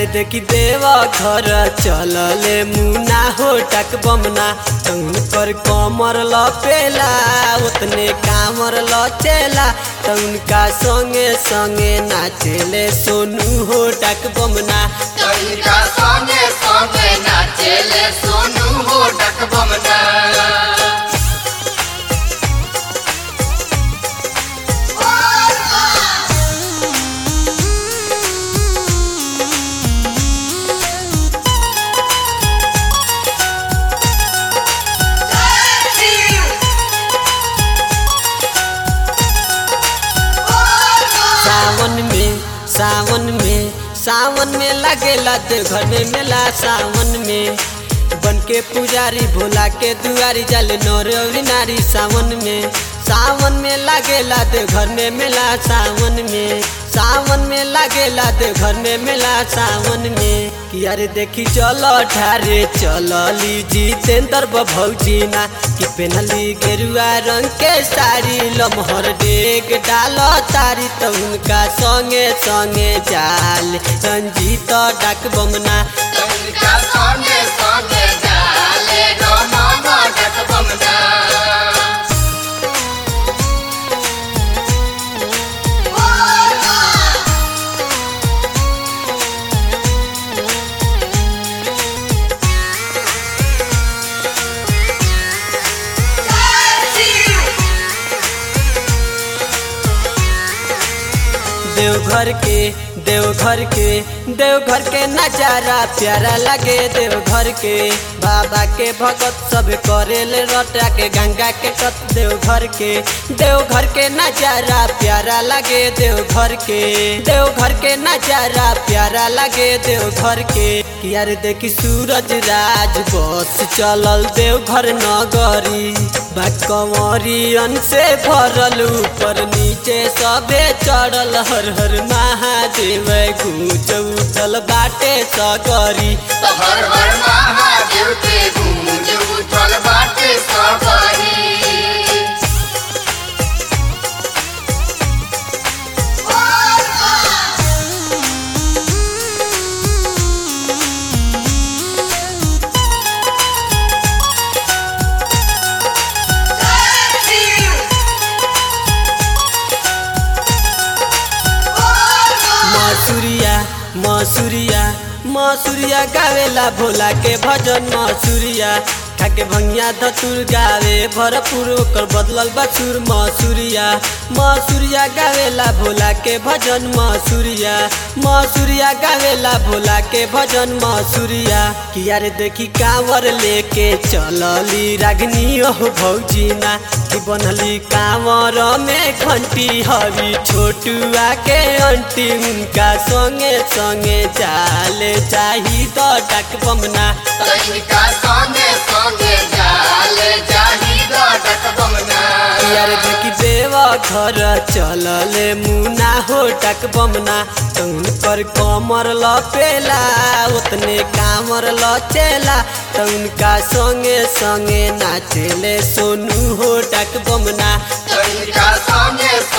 देखी देव घर चलले मुना हो टक बमना तउन कर कमर लपेला उतने कामर लचेला तउन का संगे संगे नाचेले सोनू हो टक बमना तनिका संगे संगे नाचेले सोनू हो डकबमना सावन में सावन में सावन में लगेला देवघर में मेला सावन में बन के पुजारी भोला के दुआरी जल नौर और नारी सावन में सावन में लगेला देवघर में मेला सावन में सावन में लगेला देवघर में मेला सावन में कि अरे देखी चलो ठारे चलो ली जितेंद्र भौजी ना कि पेनली गेरुआ रंग के साड़ी लमहर डेग डाल तारी तो उनका संगे संगे जाल रंजीत डाक बमना तनिका संगे संगे जाले रमन डकबमना देवघर के देवघर के देवघर के नजारा प्यारा लगे देवघर के बाबा के भगत सब करेले रटा के गंगा के कत देवघर के देवघर के नजारा प्यारा लगे देवघर के देवघर के नजारा प्यारा लगे देवघर के कि यार देखी सूरज राज बस चलल देवघर नगरी बाकवरियन से भरल ऊपर नीचे सबे चढ़ल हर हर महादेव गूंज उठल बाटे सगरी हर हर महादेव के गूंज उठल बाटे सबरी मसूरिया मसूरिया मसूरिया गावेला भोला के भजन मसूरिया खाके भंगिया धतुर गावे भरपूर ओकर बदलल बसुर मसूरिया मसूरिया गावेला भोला के भजन मसूरिया मसूरिया गावेला भोला के भजन मसूरिया कि यार देखी कांवर लेके चलली रागनी ओह भौजीना कि बनली कांवर में घंटी हवी छोटुआ के अंटी उनका संगे संगे चाले चाही तो डक बमना तनिका संगे संगे जाले जाही डकबमना यार देखी देव घर चलले मुना हो टक बमना तउन कर कमर लपेला उतने कामर लचेला तउन का संगे संगे नाचेले सोनू हो टक बमना तनिका संगे